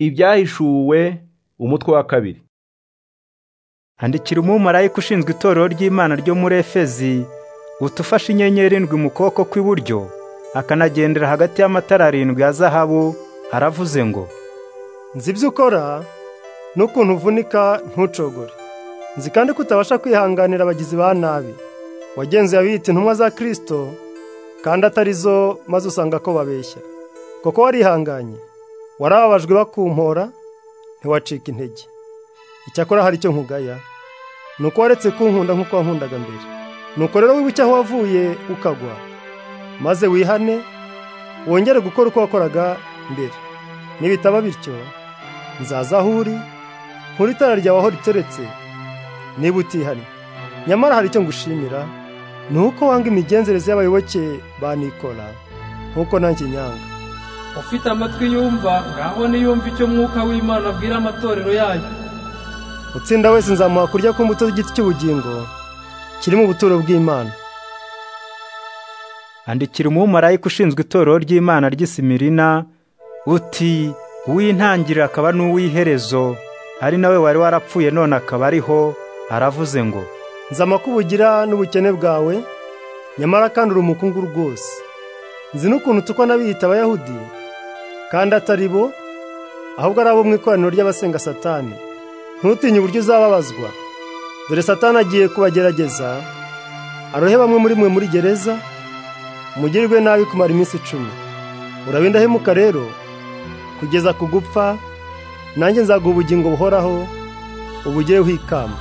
ibyahishuwe umutwe wa kabiri handikira umumarayika ushinzwe itorero ry'imana ryo muri efezi utufashe inyenyeri indwi mu kuboko kw'iburyo akanagendera hagati y'amatara arindwi ya zahabu aravuze ngo nzi ibyo ukora n'ukuntu uvunika ntucogore nzi kandi ko utabasha kwihanganira abagizi ba nabi wagenzuye abiyita intumwa za kirisito kandi atari zo maze usanga ko babeshya koko warihanganye warababajwe bakumpora ntiwacika intege icyakora hari icyo nkugaya ni uko waretse kunkunda nk'uko wankundaga mbere ni uko rero wibuke aho wavuye ukagwa maze wihane wongere gukora uko wakoraga mbere nibitaba bityo nzaza aho uri nkuri itara ryawe aho riteretse niba utihanye nyamara hari icyo ngushimira ni uko wanga imigenzereze y'abayoboke ba nikora nk'uko nanjye nyanga ufite amatwi yumva ngaho niyumva icyo mwuka w'imana abwira amatorero yayo utsinda wese nzamuha kurya ku mbuto z'igiti cy'ubugingo kiri mu buturo bw'imana handikira umumarayika ushinzwe itorero ry'imana ry'isimirina uti uw'intangiriro akaba n'uw'iherezo ari nawe wari warapfuye none akaba ariho aravuze ngo nzama ko ubugira n'ubukene bwawe nyamara kandi uri umukungu rwose nzi n'ukuntu tukwa n'abiyita abayahudi kandi atari bo ahubwo ari abo mu ikoraniro ry'abasenga satani ntutinye uburyo uzababazwa dore satani agiye kubagerageza arohe bamwe muri mwe muri gereza mugirirwe nabi kumara iminsi icumi urabe indahemuka rero kugeza ku gupfa nanjye nzaguha ubugingo buhoraho ubugereho ikamba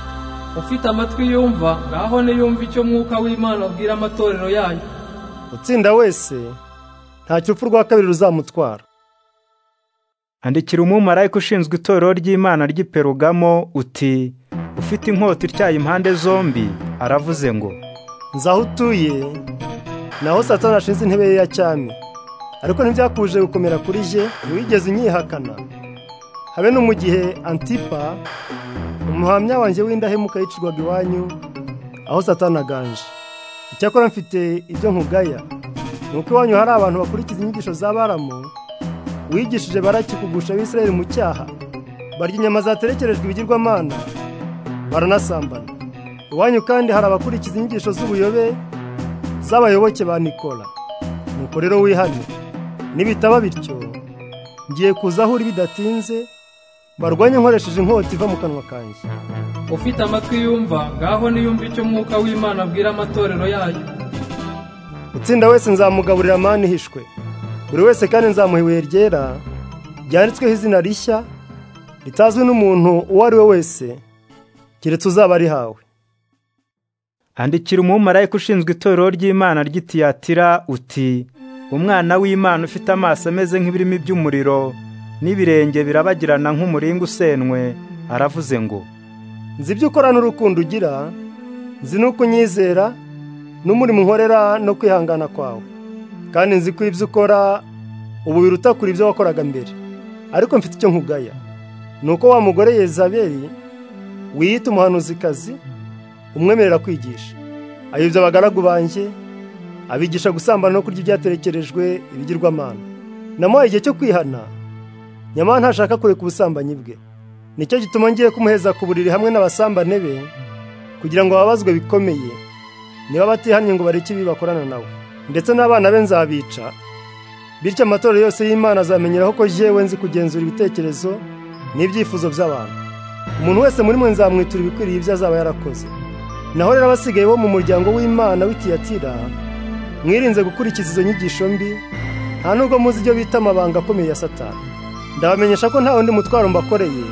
ufite amatwi yumva ngaho niyumva icyo mwuka w'imana abwira amatorero yayo utsinda wese ntacyo urupfu rwa kabiri ruzamutwara handikira umumarayika ushinzwe itorero ry'imana ry'iperugamo uti ufite inkota ityaye impande zombi aravuze ngo nzi aho utuye naho satani ashinze intebe ye ya cyami ariko ntibyakuje gukomera kuri jye ntiwigeze unyihakana habe no mu gihe antipa umuhamya wanjye w'indahemuka yicirwaga iwanyu aho satani aganje icyakora mfite ibyo nkugaya ni uko iwanyu hari abantu bakurikiza inyigisho za baramu wigishije baraki kugusha abisirayeli mu cyaha barya inyama zaterekerejwe ibigirwamana baranasambana iwanyu kandi hari abakurikiza inyigisho z'ubuyobe z'abayoboke ba nikora nuko rero wihane nibitaba bityo ngiye kuza aho uri bidatinze barwanye nkoresheje inkota iva mu kanwa kanjye ufite amatwi yumva ngaho niyumva icyo mwuka w'imana abwira amatorero yayo utsinda wese nzamugaburira amani ihishwe buri wese kandi nzamuha ibuye ryera ryanditsweho izina rishya ritazwi n'umuntu uwo ari we wese keretse uzaba arihawe handikira umumarayika ushinzwe itorero ry'imana ry'itiyatira uti umwana w'imana ufite amaso ameze nk'ibirimi by'umuriro n'ibirenge birabagirana nk'umuringa usenwe aravuze ngo nzi ibyo ukora n'urukundo ugira nzi n'uko unyizera n'umurimo unkorera no kwihangana kwawe kandi nzi ko ibyo ukora ubu biruta kure ibyo wakoraga mbere ariko mfite icyo nkugaya ni uko wa mugore yezaberi wiyita umuhanuzikazi umwemerera kwigisha ayobya abagaragu banjye abigisha gusambana no kurya ibyaterekerejwe ibigirwamana namuhaye igihe cyo kwihana nyamara ntashaka kureka ubusambanyi bwe nicyo gituma ngiye kumuheza ku buriri hamwe n'abasambane be kugira ngo babazwe bikomeye niba batihanye ngo bareke ibi bakorana nawe ndetse n'abana be nzabica bityo amatorero yose y'imana azamenyeraho ko yewe nzi kugenzura ibitekerezo n'ibyifuzo by'abantu umuntu wese muri mwe nzamwitura ibikwiriye ibyo azaba yarakoze naho rero abasigaye bo mu muryango w'imana w'itiyatira mwirinze gukurikiza izo nyigisho mbi nta nubwo muzi ibyo bita amabanga akomeye ya satani ndabamenyesha ko nta wundi mutwaro mbakoreye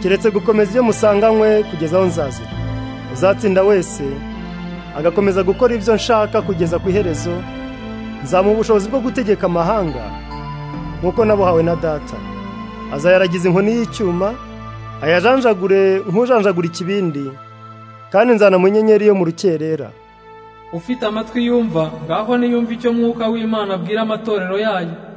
keretse gukomeza ibyo musanganywe kugeza aho nzazira uzatsinda wese agakomeza gukora ibyo nshaka kugeza ku iherezo nzamuha ubushobozi bwo gutegeka amahanga nk'uko nabuhawe na data azayaragiza inkoni y'icyuma ayajanjagure nk'ujanjagura ikibindi kandi nzana mu nyenyeri yo mu rukerera ufite amatwi yumva ngaho niyumva icyo mwuka w'imana abwira amatorero yayo